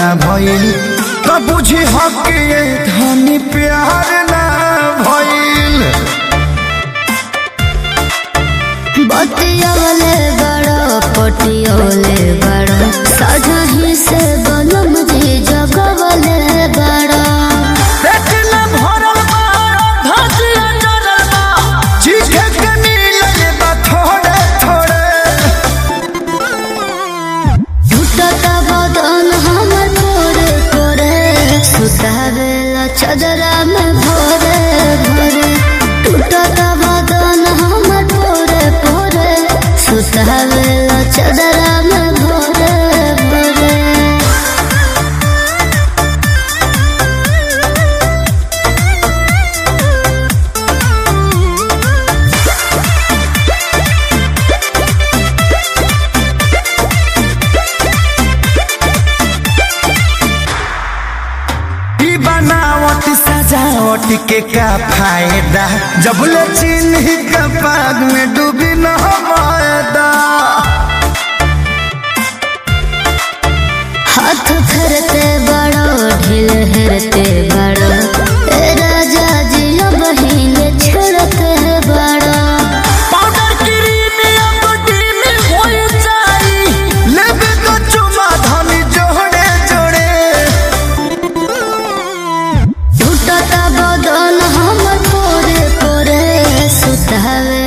भइल त बुझी हक ये धनी प्यार ना भइल बतियोले बड़ो पटियोले बड़ो सजही से बनम जी जगवले बड़ो पेट न भरल बा धतिया जरल बा चीखे के मिलल बा थोड़े थोड़े टूटत बदन हमर कोरे कोरे सुतावेला चदरा में भोरे भोरे टूटत बदन हमर कोरे कोरे सुतावेला चदरा में भोरे भोरे ई बनावट सजावट के का फायदा जब ले चिन्ह का पाग में डूबी न मायदा हाथ फेरते बड़ो ढील हेरते बड़ो ए राजा जी बहिन छेड़ते बड़ो पाउडर क्रीम या बॉडी में होई जाई लेबे तो चुमा धनी जोड़े जोड़े टूटत बदन हम कोरे कोरे सुतावे